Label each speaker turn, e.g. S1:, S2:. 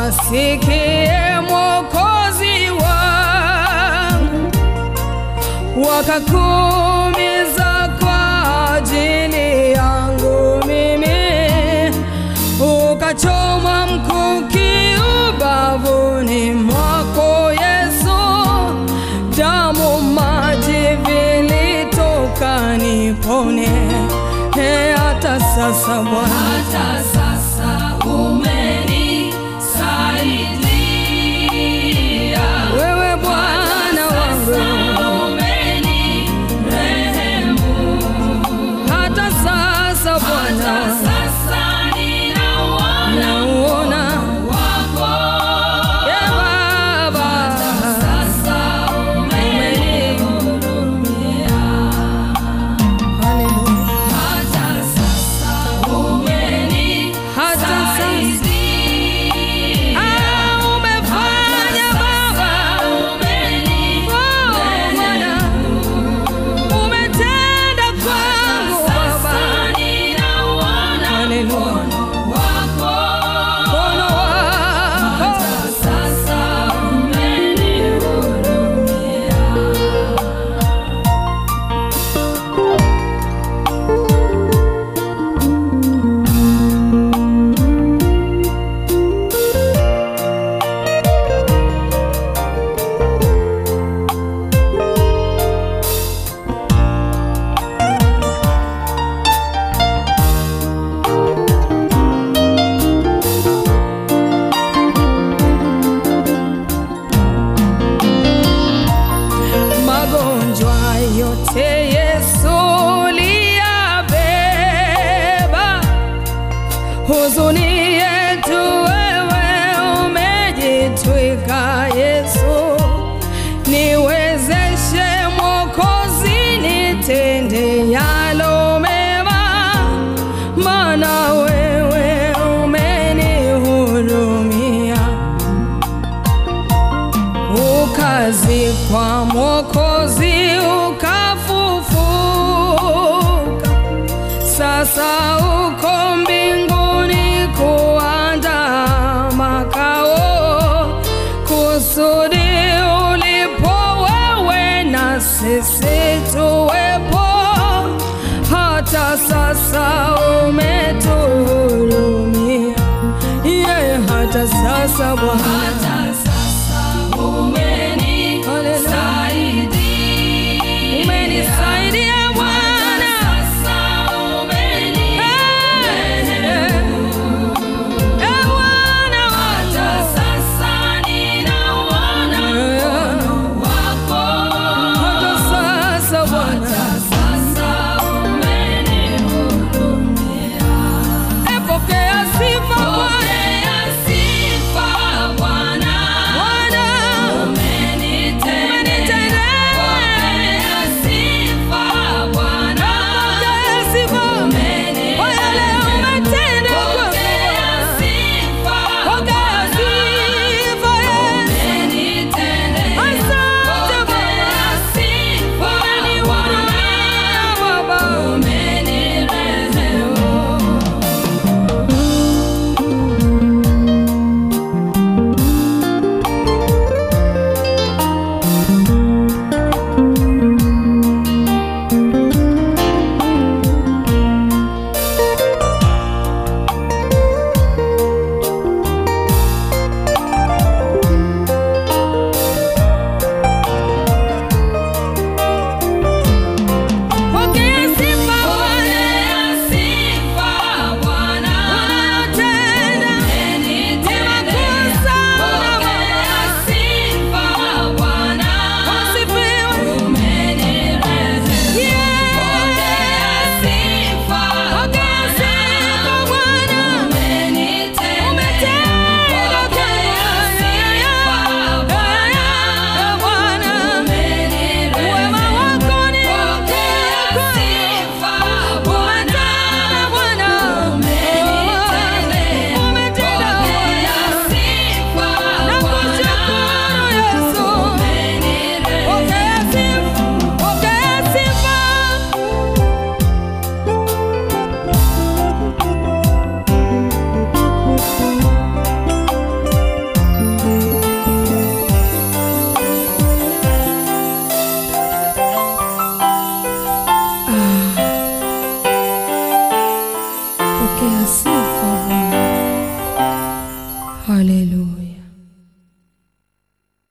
S1: wasikie Mwokozi wangu, wakakuumiza kwa ajili yangu mimi, ukachoma mkuki ubavuni mwako Yesu, damu maji vilitoka nipone, he hata sasa Bwana
S2: Hata sasa umenisaidia.
S1: wewe Bwana wangu
S2: Sasa umenirehemu.
S1: hata sasa
S2: Hata
S1: Bwana
S2: sasa ninauona
S1: nauona
S2: wako.
S1: ye Baba
S2: Sasa umenihurumia.
S1: Haleluya.
S2: Hata sasa
S1: hata sasa
S2: umenisaidia.
S1: Ah, umefanya Baba Oh, Bwana umetenda kwangu Baba Haleluya. Mkono wako magonjwa yote Yesu liyabeba, huzuni yetu wewe umejitwika Yesu, niwezeshe Mwokozi, nitende yalo mema, maana wewe umenihurumia ukazikwa Mwokozi ukafufuka, sasa uko mbinguni kuandaa makao, kusudi ulipo wewe na sisi tuwepo. Hata sasa umetuhurumia, yeye hata sasa Bwana
S2: Hata sasa umenisaidia.
S1: umenisaidia Bwana.
S2: Sasa umenirehemu.
S1: Eh, Bwana
S2: Hata
S1: wangu.
S2: sasa ninauona mkono wako.
S1: Hata sasa Bwana.
S2: Hata sasa umenihurumia.
S1: Eh, pokea sifa Bwana.
S2: Pokea sifa
S1: Pokea sifa Bwana. Haleluya.